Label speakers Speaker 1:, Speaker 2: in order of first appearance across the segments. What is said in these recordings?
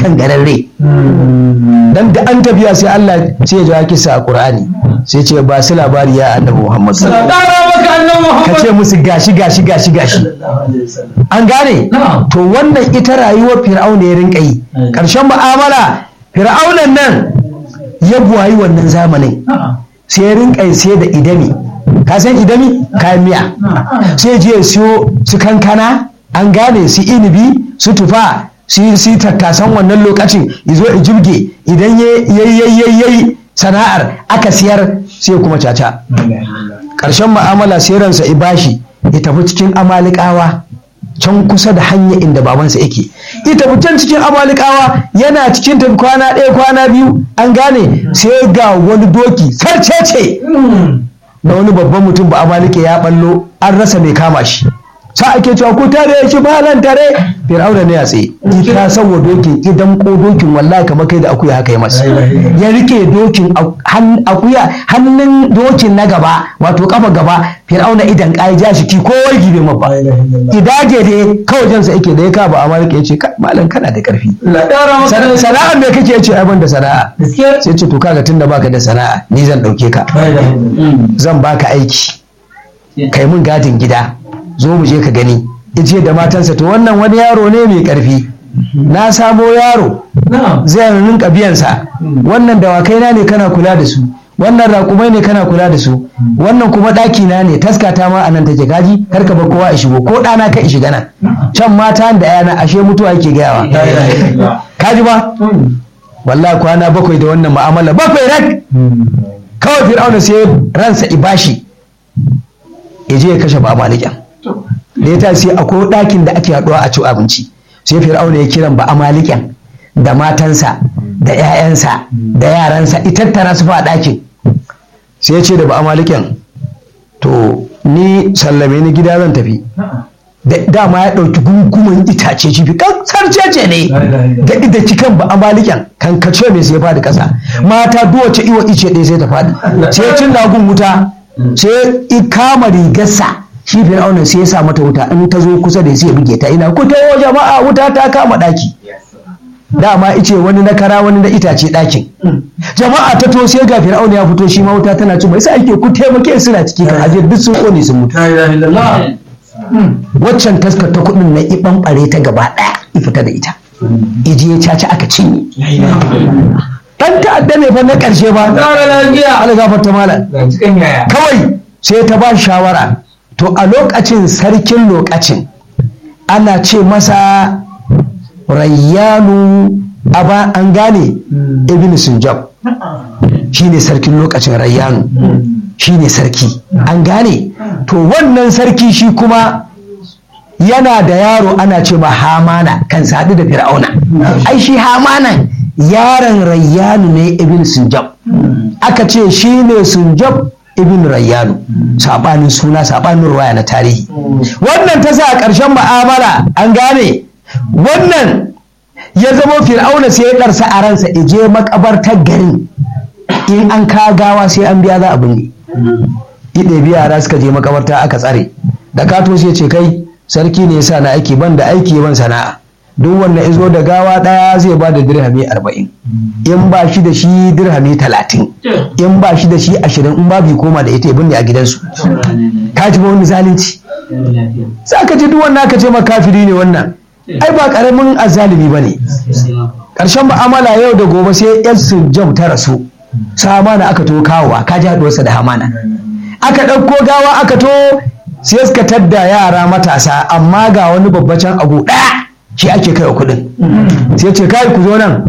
Speaker 1: kangararre dan da an tafiya sai Allah sai ya jawo kisa a Qur'ani sai ce ba su labari ya annabi Muhammad sallallahu alaihi
Speaker 2: Ƙara maka annan
Speaker 1: wasallam ka
Speaker 2: Muhammad.
Speaker 1: ce musu gashi gashi gashi gashi an gane
Speaker 2: Na'am.
Speaker 1: to wannan ita rayuwar fir'auna ya rinka yi
Speaker 2: Mm.
Speaker 1: karshen mu'amala fir'aunan nan ya buwayi wannan zamanin
Speaker 2: Na'am.
Speaker 1: sai ya rinka yi sai da idami ka san idami kayan miya sai je ya siyo su kankana an gane su inibi su tufa su su tattasan wannan lokacin izo i jibge idan yayi sana'ar aka siyar sai kuma caca ƙarshen mu'amala sai ransa i bashi ya tafi cikin amalikawa can kusa da hanya inda babansa yake ya tafi can cikin amalikawa yana cikin tafi kwana ɗaya kwana biyu an gane sai ga wani doki sarcece na wani babban mutum ba amalike ya ballo an rasa mai kama shi sa ake cewa ku tare shi malan tare fir'auna ne ya tsaye ita saboda dokin idan ko dokin wallahi kamar kai da akuya haka ya masa ya rike dokin a- han- akuya hannun dokin na gaba wato kafa gaba fir'auna idan ka ja shi ki kowai gibe mabba idage dai kawai jansa yake da ya ka ba amalike ya ce "Kai, malam kana da karfi
Speaker 2: Allah ƙara maka
Speaker 1: Sana- sana'a me kake ya ce ai ban da sana'a
Speaker 2: Gaskiya.
Speaker 1: sai ce to kaga tunda baka da sana'a ni zan dauke ka zan baka aiki kai mun gadin gida zo mu je ka gani ice da matansa to wannan wani yaro ne mai karfi na samo yaro
Speaker 2: Na'am.
Speaker 1: zai rinka biyansa wannan dawakai na ne kana kula da su wannan raƙumai ne kana kula da su wannan kuma ɗaki na ne taskata ma a nan take gaji kar ka bar kowa ya shigo ko ɗana ka shiga nan can mata da yana ashe mutuwa yake gayawa kaji ba wallahi kwana bakwai da wannan mu'amala bakwai rak kawai fir'auna sai ransa ibashi ya je ya kashe ba malikin da ya tashi sai akwai ɗakin da ake haɗuwa a ci abinci sai fir'auna ya kiran ba amalikin da matansa da 'ya'yansa da yaransa itattara su fa a ɗakin sai ya ce da ba amalikin to ni sallame ni gida zan tafi da dama ya ɗauki gungumin itace cifi kan sarcece ne da da cikan ba amalikin kan kace mai sai faɗi ƙasa mata duwace iwa ice ɗaya sai ta faɗi sai cin dagun wuta sai i kama rigarsa shi fir'auna sai ya sa mata wuta in ta zo kusa da sai ya buge ta ina ku tawo jama'a wuta ta kama ɗaki dama ice wani na kara wani na itace ɗakin jama'a ta to sai ga fir'auna ya fito shi ma wuta tana ci mai sa ake ku taimake suna ciki kan ajiyar duk sun kone sun mutu waccan taskar ta kuɗin na iban ɓare ta gaba ɗaya i fita da ita iji ya caci aka cinye dan ta'adda ne fa na ƙarshe ba
Speaker 2: Ƙara lafiya.
Speaker 1: ala gafarta malam
Speaker 2: Ga cikin yaya.
Speaker 1: kawai sai ta ba shawara to a lokacin sarkin lokacin ana ce masa rayyanu aba an gane ibn sunjab shine sarkin lokacin rayyanu shine sarki an gane to wannan sarki shi kuma yana da yaro ana ce ma hamana kan sadu da fir'auna ai shi hamanan yaron rayyanu ne ibn sunjab aka ce shi ne sunjab ibn rayyanu sabanin suna sabanin ruwaya na tarihi wannan ta sa a ƙarshen ma'amala an gane wannan ya zama fir'auna sai ya ɗarsa a ransa ije makabartar garin in an ka gawa sai an biya za a binne ide biya yara suka je makabarta aka tsare da kato sai ce kai sarki ne yasa na aiki ban da aiki ban sana'a duk wanda izo da gawa ɗaya zai ba da dirhami arba'in in ba shi da shi dirhami talatin in ba shi da shi ashirin in ba bi koma da ita ya binne a gidansu ka ji ba wani zalunci za ka ji duk wannan aka ce ma kafiri ne wannan ai ba karamin azalimi ba ne ƙarshen mu'amala yau da gobe sai yan su jam ta rasu su hamana aka to kawowa ka ji haɗuwarsa da hamana aka ɗauko gawa aka to sai suka tadda yara matasa amma ga wani babbacin abu ɗaya shi ake kai wa kuɗin sai ce kai ku zo nan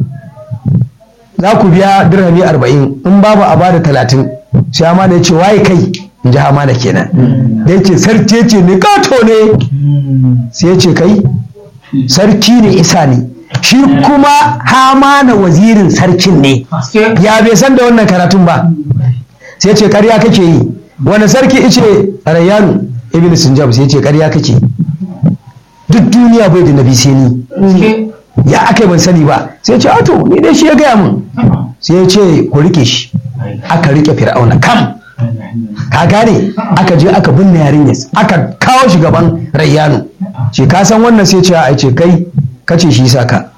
Speaker 1: za ku biya dirhami arba'in in babu a bada talatin sai hamana ya ce waye kai in ji hamana kenan da yake sarki ce ne kato ne sai ya ce kai sarki ne isa ne shi kuma hamana wazirin sarkin ne ya bai san da wannan karatun ba sai ce karya kake yi wani sarki ice rayyanu ibn sinjab sai ce karya kake duk duniya bai da nabi sai ni ya aka ban sani ba sai ce ato ni dai shi ya gaya mun sai ya ce ku rike shi aka rike fir'auna kam ka gane aka je aka binne yarinyar aka kawo shi gaban rayyanu ce ka san wannan sai ce a ce kai kace shi saka